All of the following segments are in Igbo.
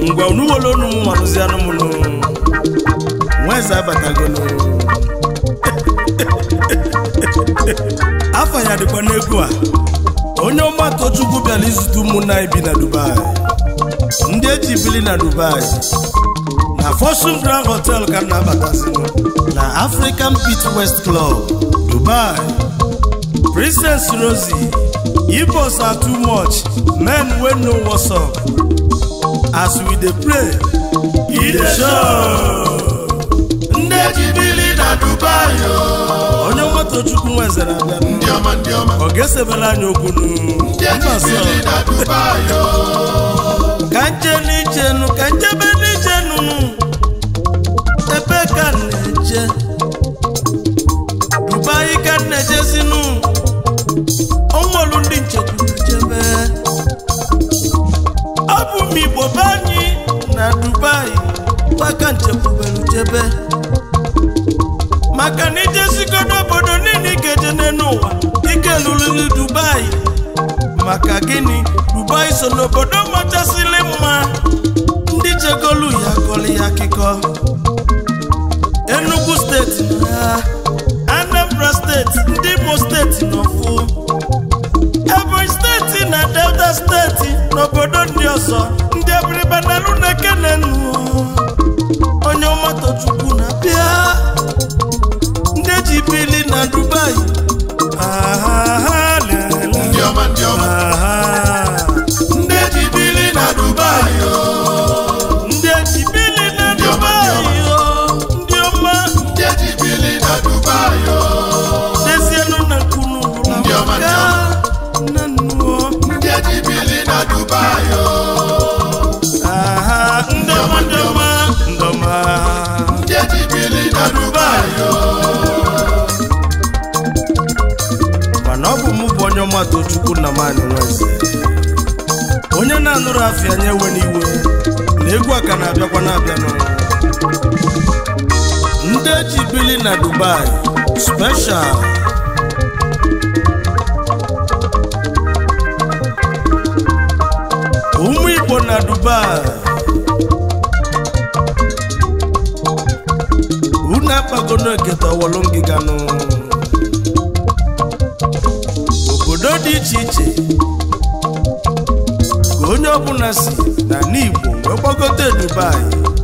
ngwa unu were onu m malụzi anụmụnụ nweze abatagonu afọ ya dịkwa n'egwu a onye ọma tochukwu bịara izute ụmụnna anyị bi na dubai ndị eji bili na dubai na fortune grand hotel ka m na-abatazinụ na african pit west club dubai princess rosie igbos are too much men wey know what's up as we dey pray e dey show ndị ejibili na dubai o onye nwatochukwu nwezere abịa ndị ọma ndị ọma ọ ga-esebere anyị okwu nu ndị ejibili na dubai o ka nje n'ijenu ka njebe n'ijenu ebe ka m na-eje dubai ka m na-ejezinu ọnwelu ndị nchekwuru jebe ọ bụ m igbo be anyị na dubai gbaka nchekwubelu jebe maka na ijezigodo obodo niile ikeje n'elu ụwa ike lụrụli dubai maka gịnị dubai so n'obodo machasịrị mma ndị chegolu ya kọrọ ya akụkọ enugu steeti nọ ya anambra steeti ndị imo steeti n'ọfụ ebonyi steeti na delta steeti n'obodo ndị ọzọ ndị abịrịba na lunekenenu onye ọmatochukwu na-abịa ndị eji bili na dubai aha lele ndị ọma ndị ọma aha ndị ejibili na dubai o ndị eji bili na Ndị ọma, ndị ọma. dubai o ndị ọma ndị ejibili na dubai o dezienu na nkunu Ndị ọma, ndị ọma. na nnuo ndị ejibili na dubai o aha ndị ọma ndị ọma ndị ọma ndị ejibili na dubai o mana ọ bụ mụ bụ onye ọma tochukwu na mani nweze onye na-anụrụ afịa nye ewe n'iwe na egwu a ka na-abịakwa na-abịa n'ụwa ndị eji bili na dubai special ụmụ igbo na dubai unu akpagono eketa ọwọlụ ngịganụ obodo dị iche iche ka onye ọbụla si na n'igbo wee gbagote dubai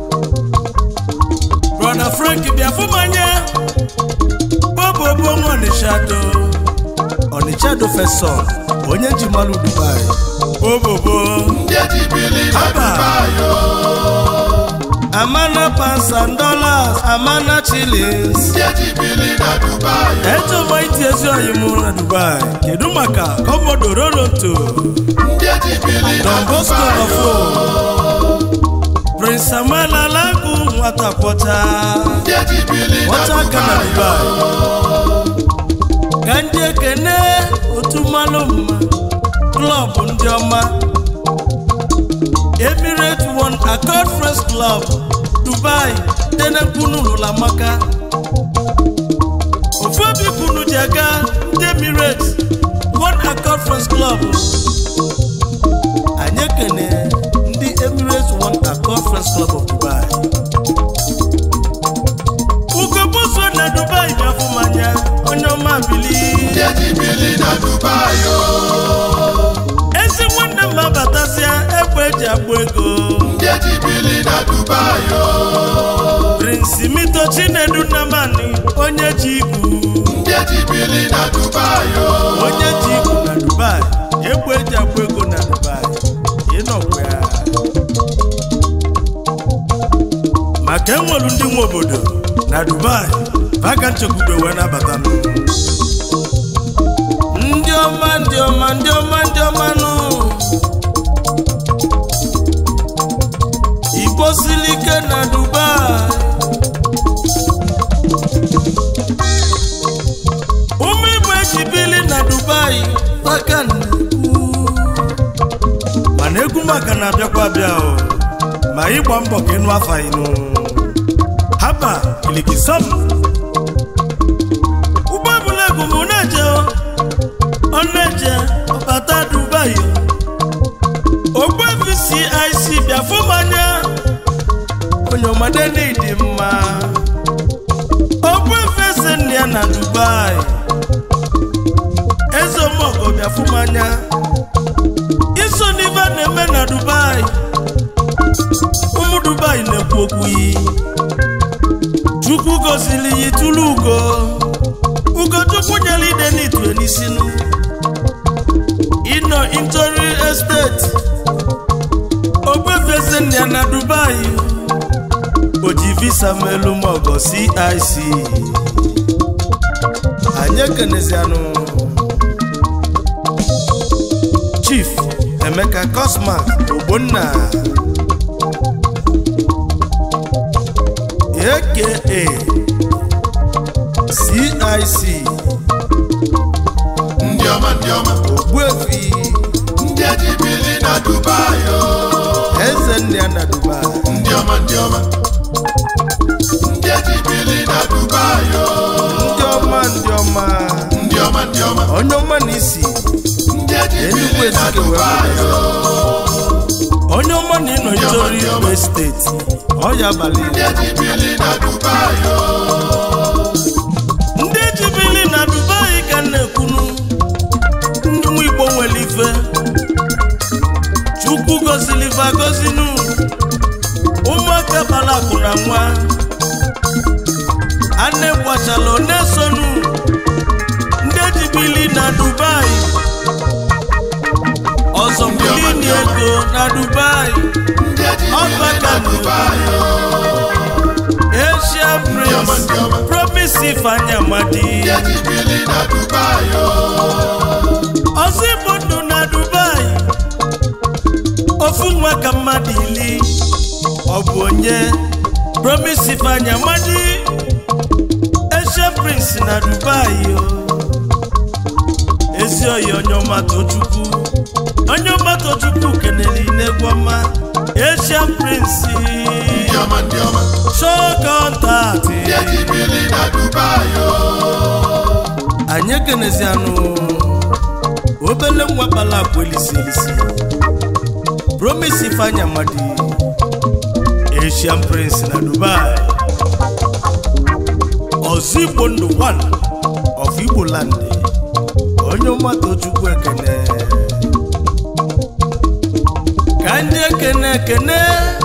brọda frank bịa fụmanya bobobo nwa ọnịchado ọnịchado fesọn onye ji malụ dubai bobobo ndị ejibili na Aba. dubai o amana pounds and dollars amana shillings ndị ejibili na dubai o echọma iti ezi oyi mụ na dubai kedu maka komodo rolonto ndị ejibili na Don Bosco dubai of o Prince Samuel Alagu nwata kwọcha ndị ejibili na kwọcha aka na dubai o Dubai ka ndị ekene otu mmanụ mma klọb ndị ọma Emirate One Accord Friends Club Dubai denekwunu lụlamaka ofu obi kwunu ji aga ndị Emirate One Accord Friends Club anyị ekene ndị Emirates One Accord Friends Club of Dubai ugobuso na Dubai bịafụmanya onye ọma bili ndị ejibili na dubai o ezi nwanne m abatasịa egbe eji agba ego ndị ejibili na dubai o Prince Mito Chinedu Nnamani onye ji igwu ndị ejibili na dubai o onye ji igwu na Dubai egbe eji agba ego na Dubai ịnọkwa ya maka enwelu ndị nwe obodo na Dubai vaga nchekwudo wee nabata m ndị ọma ndị ọma ndị ọma ndị ọma nụ igbo siri ike na Dubai ụmụ igbo eji bili na Dubai vaga na-ekwu mana egwu maka na-abịakwa abịa o ma ịgba mbọ ka ịnụ afa ịnụ haba ilikisam ụgbọ ebula egwu m na-eje o, ọ na-eje ọbata Dubai o. ogbuefi CIC bịa fụ m anya onye ọmade n'ịdị mma okwu efesi nne ya na dubai eze omeọgọ bịa fụ m anya iso n'ife a na-eme na dubai ụmụ dubai na-ekwu okwu yi chukwu gozili yi tụlụ ugo ugochukwu nyere ide n'itue n'isinu ịnọ intori estate ogbefezi nne ya na dubai o ji visa melu mọgọ cic anyị ekenezianụ chief emeka cosmas ogbonna aka cic ndị ọma ndị ọma ogbuefi ndị eji bili na dubai o eze nne ya na dubai ndị ọma ndị ọma ndị eji bili na dubai o ndị ọma ndị ọma ndị ọma ndị ọma onye ọma na isi ndị eji Enugwu bili na Ezike wee dubai o onye ọma na ịnọ itori igwe steeti ọya abalị ndị eji bili na dubai o ndị ejibili na dubai ka m na-ekwunu ndị nwa igbo nwere ife chukwu gozili ife agozinu ụmụaka bara akụ na nwa anne gbachala na-esonu ndị ejibili na dubai ọzọ bulini ego na dubai ndị eji bili ọbaka na dubai o asia prince promise ifeanyi amadi ndị eji bili na dubai o ọzọ igbo ndụ na dubai ofu nwa ka mmadụ ili ọ bụ onye promise ifeanyi amadi asia prince na dubai o ezi oyi onye ọma tochukwu onye ọma tochukwu kenere n'egwu ọma asia prince ndị ọma ndị ọma show contact ndị eji bili na dubai o anyị ekenezianụ obele nwa kpala akwa elisi elisi promise ifeanya amadi asian prince na dubai ọzọ igbo ndụ 1 of igbo land onye ọmata chukwu ekene ka ndị ekene ekene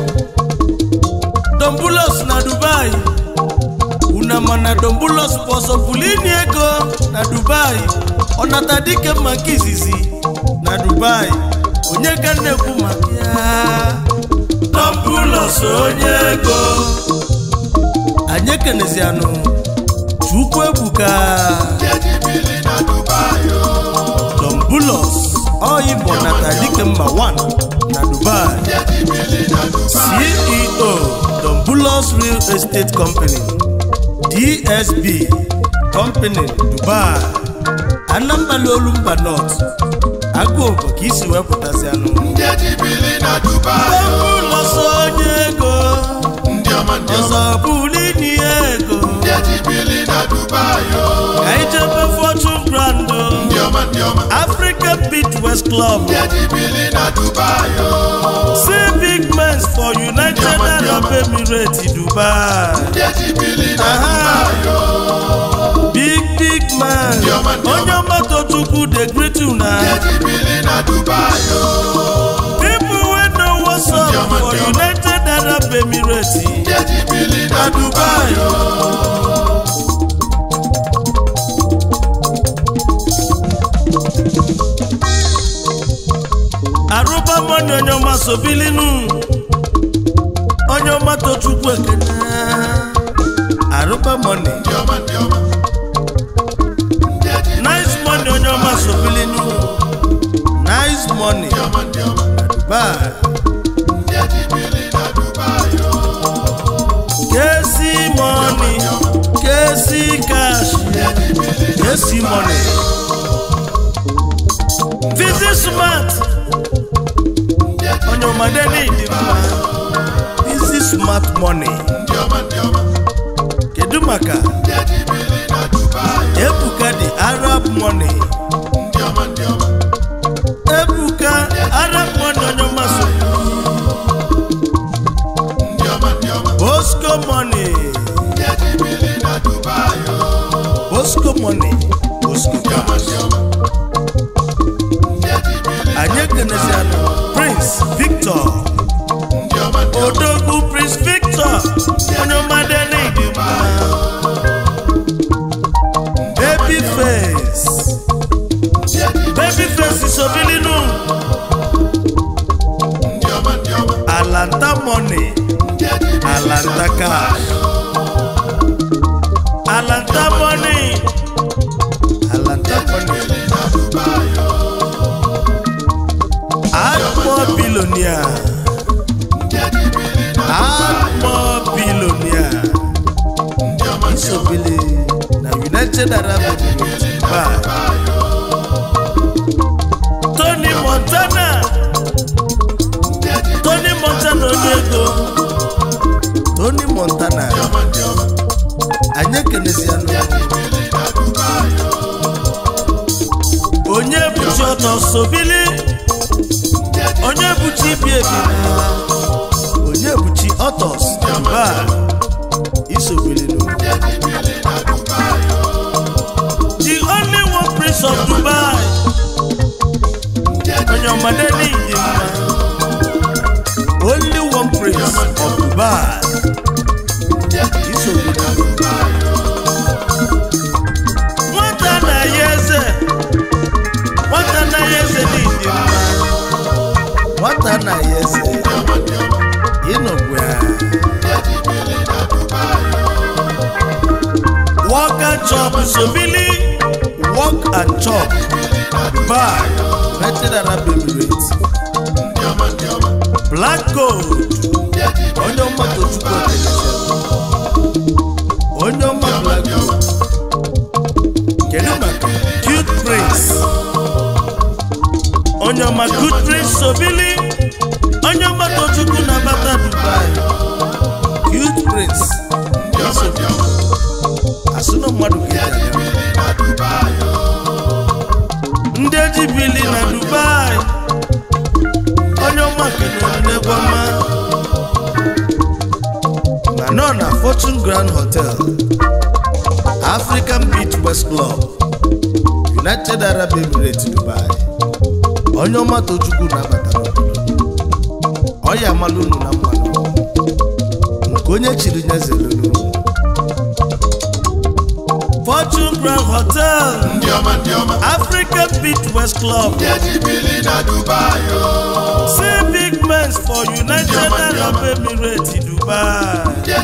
dombulos na dubai una mana dombulos kpọsọpụlini ego na dubai ọnata dike mma nke izizi na dubai onye ka na-ekwu maka ya dombulos onye ego anyị ekenezianụ chukwu ebuka ndị eji bili na dubai o dombulos ọyịbọ nata dike mma 1 na dubai ndị eji bili na dubai ceo dombulos real estate company dsb company dubai anambra olumba north agụogbo ka isi wepụtazi anụ ndị eji bili na dubai o dombulos onye ego ndị ọma ndị ọma ọzọ bulini ego ndị eji bili na dubai o ka ijebe fortune grand ndị ọma ndị ọma african beach west club ndị eji bili na dubai o see big mens for united arab emirates dubai ndị eji bili na Aha. dubai o big big man Ndị ọma, ndị ọma. onye ọgbata chukwu dey greet una ndị eji bili na dubai o people wey know what's up Ndị ọma, for ndị ọma. united arab emirates ndị eji bili na na dubai dubai o arụba mọni onye ọma sobilinu onye ọma tochukwu ekene arụba mọni ndị ọma ndị ọma ndị eji nice money onye ọma sobilinu nice money ndị ọma ndị ọma dubai ndị eji bili na dubai o kesi money kesi cash kesi money visit smart onye ọmọdé ní ìdí mma visit smart money ndị ọma ndị ọma kedu maka ndị eji bili na dubai ebuka the arab money ndị ọma ndị ọma ebuka arab money onye ọma so ndị ọma ndị ọma money Bosco Cash. anyị ekenezianụ prince victor odogwu prince victor onye ọmade n'ịdị mma baby face baby face isobilinu alanta money alanta cash alanta money alanta money akpọ bilonia akpọ bilonia isobili na united arab emirates Dubai. tony montana tony montana onye ego tony montana anyị ekenezianụ onye buchi ọtọ sobili onye buchi ibi ebi na onye buchi ọtọs mba isobilinu the only one prince of dubai onye ọmọdé ní ìdí mma only one prince of dubai isobilinu nwata na-ya eze nwata na-ya eze ní ìdí mma nwata na-ya eze ịnọgbu ya Walk and chop Sobili Walk and chop Dubai United Arab Emirates Black Gold onye ọma Tochukwu Ekeleze onye ọma Black Gold kedu maka Cute Prince onye ọma Good Prince Sobili onye ọma Tochukwu na-abata Dubai Cute Prince Sobili asụ na mmadụ ga-eji aga ndị eji bili na dubai onye ọma kenere n'egwu ọma ma nọ na fortune grand hotel african beach west club united arab emirates dubai onye ọma tochukwu na-abata n'obodo ọya amalụ unu na mmanụ nke onye chiri nyezelunu fortune grand hotel ndị ọma ndị ọma african beach west club ndị eji bili na dubai o See big men for United Arab Emirates Dubai. ndị